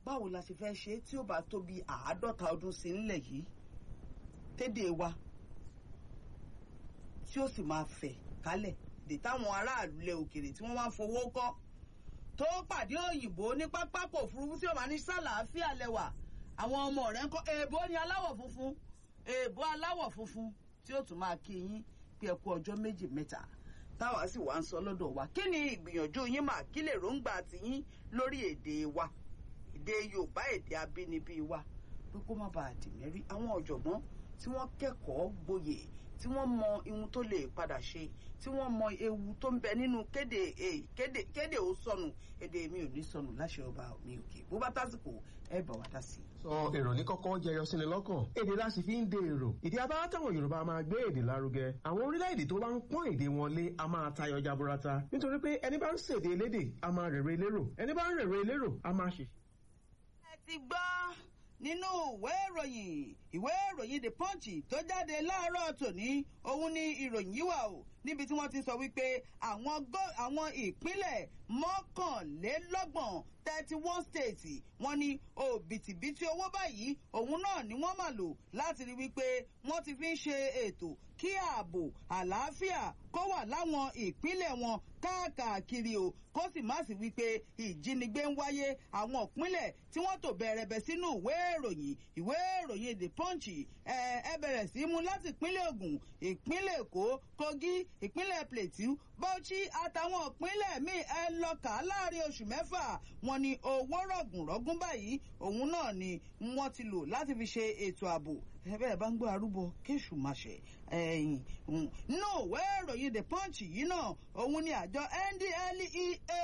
báwo la ṣe fẹ́ ṣe tí ó bá tó bí àádọ́ta ọdún sí nílẹ̀ yìí tédè wa tí ó sì máa fẹ̀ kálẹ̀ dè táwọn aráàlú lẹ òkèrè tí wọ́n máa ń fowó kọ́ tó pàdé òyìnbó ní pápákọ̀ òfurufú tí ó máa ní sàlàáfíà lẹ́wà àwọn ọmọ rẹ̀ ń kọ́ èèbó ni aláwọ̀ funfun èèbó aláwọ̀ funfun tí ó tún máa kí yín pé ẹ kú ọjọ́ méjì mẹ́ta táwa sì wá ń sọ lọ́dọ̀ wa kí ni ìgbìyànjú yín mà kí lè róńgbà tiyín lórí èdè wa èdè Yorùbá èdè abínibí wa pé kó má bàa dì mẹ́rí àwọn ọ̀jọ̀gbọ́n tí wọ́n kẹ́kọ̀ọ́ gboyè tí wọ́n mọ ihun tó lè padà ṣe tí wọ́n mọ ewu tó ń bẹ nínú kéde kéde kéde ó sọnù èdè mi ò ní sọnù láṣẹ ọba mi òkè bó bá tásìkò ẹ bá wa dá sí i. sọ èrò ní kọ́kọ́ jẹyọ sí ni lọ́kàn èdè la sì fi ń de èrò ìdí abáwá táwọn Yorùbá máa gbé èdè lárugẹ àwọn orílẹ̀-èdè tó bá ń pọ́n èdè wọn lé a máa tayọ jaburata nítorí pé ẹni bá ń ṣèdè elédè a máa rèrè elérò ẹni bá ń rèrè elérò a máa ṣe. ẹ ti gbọ́ nínú ìwé ìròyìn ìwé ìròyìn the punch tó jáde láàárọ̀ tòní òun ni ìròyìn yìí wà o níbi tí wọ́n ti sọ wípé àwọn àwọn ìpínlẹ̀ mọ́kànlélọ́gbọ̀n thirty one states wọ́n ní òbítíbitì owó báyìí òun náà ni wọ́n máa lò láti rí wípé wọ́n ti fi ń ṣe ètò kí ààbò àlàáfíà kó wà láwọn ìpínlẹ̀ wọn káàkiri o kó sì má sí wípé ìjínigbé ń wáyé àwọn ìpínlẹ̀ tí wọ́n tò bẹ̀rẹ̀bẹ̀ sínú ìwé ìròyìn ìwé ìròyìn the punch ẹ bẹ̀rẹ̀ sí mú láti ìpínlẹ̀ Ògùn ìpínlẹ̀ Èkó Kogi ìpínlẹ̀ Plateau Bauchi àtàwọn ìpínlẹ̀ míì ẹ lọ kà á láàrin oṣù mẹ́fà wọ́n ní owó rọ̀gùnrọ̀gùn báyìí òun náà ni wọ́n ti lò láti fi ṣe ètò ààbò ẹbẹ́ ẹ̀ bá ń gbọ́ arúgbó kéṣù máa ṣe ẹ̀yìn nínú ìwé ìròyìn the punch yìí náà òun ni àjọ NDLEA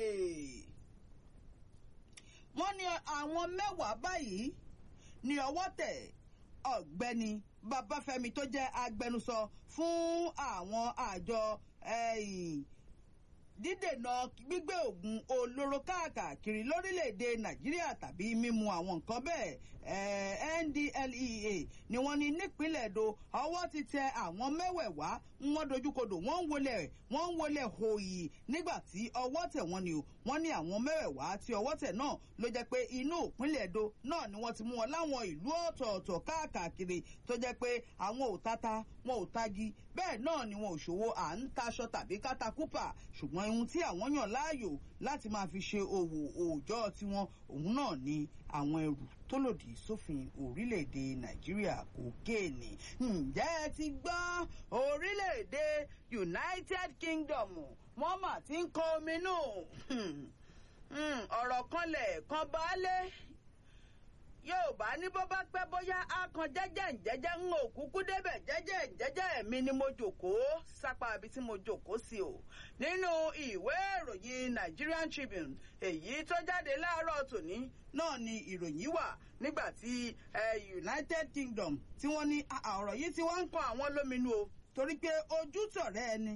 wọ́n ní àwọn mẹ́wàá báyìí ní ọwọ́ tẹ̀ ọ̀gbẹ́ni Babáfẹ́mi tó jẹ́ agbẹnusọ fún àwọn àjọ dídènà gbígbé oògùn olóró káàkiri lórílẹ̀‐èdè nàìjíríà tàbí mímu àwọn nǹkan bẹ́ẹ̀ NDLEA ni wọ́n ní nípínlẹ̀ èdò ọwọ́ ti tẹ àwọn mẹ́wẹ̀ẹ̀wá wọ́n dojúkodò wọ́n ń wọlé wọ́n ń wọlé hòyì nígbà tí ọwọ́ tẹ̀ wọ́n ni o wọ́n ní àwọn mẹ́wẹ̀ẹ̀wá tí ọwọ́ tẹ̀ náà ló jẹ́ pé inú ìpínlẹ̀ èdò náà ni wọ́n ti mú wọn láwọn ìlú ọ̀tọ̀ọ̀tọ̀ káàkiri tó jẹ́ pé àwọn ò tata wọn ò tagi bẹ́ẹ̀ náà ni wọn ò ṣòwò à ń taṣọ tàbí kátàkùpà ṣùgbọ́n ohun tí àwọn yàn láàyò láti máa fi ṣe òwò òòjọ́ tiwọn òun náà ni àwọn ẹrù tó lòdì sófin orílẹ̀-èdè nàìjíríà kòkéènì ǹjẹ́ ẹ ti gbọ́ orílẹ̀-èdè united kingdom wọ́n mà ti ń kọ ominú ọ̀rọ̀ kanlẹ̀ kan baálé yorùbá ní bó bá pẹ́ bóyá á kan jẹ́jẹ́ ǹjẹ́jẹ́ ń òkúkú débẹ̀ jẹ́jẹ́ ǹjẹ́jẹ́ mi ni mo jòkóó sápá ibi tí mo jòkóó sí o nínú ìwé ìròyìn Nigerian Tribune èyí tó jáde láàárọ̀ tòní náà ni ìròyìn wà nígbà tí United Kingdom tí wọ́n ní ọ̀rọ̀ yìí tí wọ́n ń kan àwọn lóminú o torí pé ojú tọ̀rẹ́ ẹni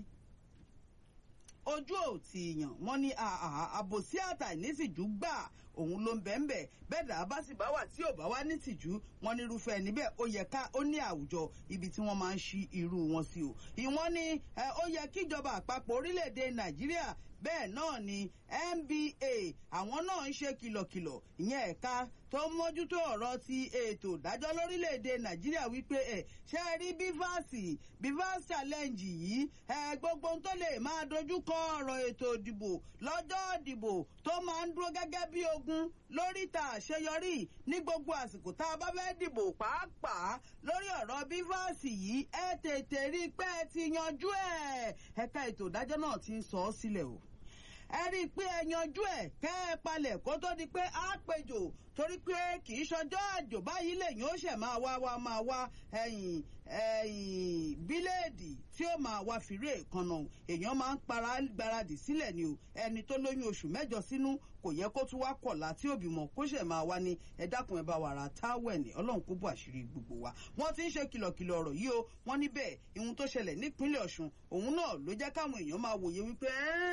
ojú ò tí yàn wọ́n ní àbòsí àtàìnísìjú gbà òun ló ń bẹ̀ ń bẹ̀ bẹ́ẹ̀ dà bá sì bá wà tí ò bá wá nítìjú wọn ní irúfẹ́ níbẹ̀ ó yẹ ká ó ní àwùjọ ibi tí wọ́n máa ń ṣí irú wọn sí o ìwọ́n ní ó yẹ kíjọba àpapọ̀ orílẹ̀-èdè Nàìjíríà bẹ́ẹ̀ náà ni NBA àwọn náà ń ṣe kìlọ̀kìlọ̀ ìyẹn ẹ̀ka tó ń mójútó ọ̀rọ̀ ti ètò ìdájọ́ lórílẹ̀‐èdè nàìjíríà wípé ẹ̀ ṣe é rí bífàsì bífàsì challenge yìí ẹ̀ gbogbo tó lè máa dojúkọ ọ̀rọ̀ ètò ìdìbò lọ́jọ́ ìdìbò tó máa ń dúró gẹ́gẹ́ bí ogun lóríta àṣeyọrí ní gbogbo àsìkò tá a bá fẹ́ dìbò pàápàá lórí ọ̀rọ̀ bífàsì yìí ẹ tètè rí i pé ẹ ti yanjú ẹ̀ ẹ̀ka ètò ìdájọ́ náà ti ń sọ ọ́ sílẹ̀ o ẹ rí i pé ẹ yanjú ẹ kẹ ẹ palẹ̀ kó tó di pé á péjò torí pé kì í ṣọjọ́ àjò báyìí lèyìn ó ṣẹ̀ máa wá wá máa wá ẹ̀yìn ẹ̀yìn bíléèdì tí ó máa wá fìrí èkánná èèyàn máa ń para gbáradì sílẹ̀ ni o ẹni tó lóyún oṣù mẹ́jọ sínú kò yẹ kó tún wá kọ̀lá tí òbí mọ̀ kó ṣẹ̀ máa wá ní ẹ dákun ẹ bá wàrà táwẹ̀nì ọlọ́run kó bọ̀ àṣírí gbogbo wa wọ́n ti ń ṣe kìlọ̀kìlọ̀ ọ̀rọ̀ yìí o wọ́n níbẹ̀ ihun tó ṣẹlẹ̀ nípínlẹ̀ ọ̀ṣun òun náà ló jẹ́ káwọn èèyàn máa wòye wípé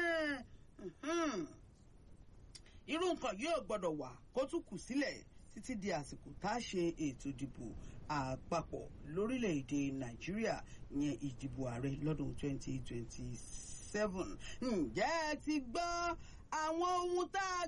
ẹ́ẹ́ irú nǹkan yóò gbọ́dọ̀ wà kó tún kù sílẹ̀ títí di àsìkò tá a ṣe ètò ìdìbò àpapọ̀ lórílẹ̀‐èdè nàìjíríà ìyẹn ìdìbò ààrẹ lọ́dún 2027 ǹjẹ́ ẹ ti gbọ́ àwọn ohun tá a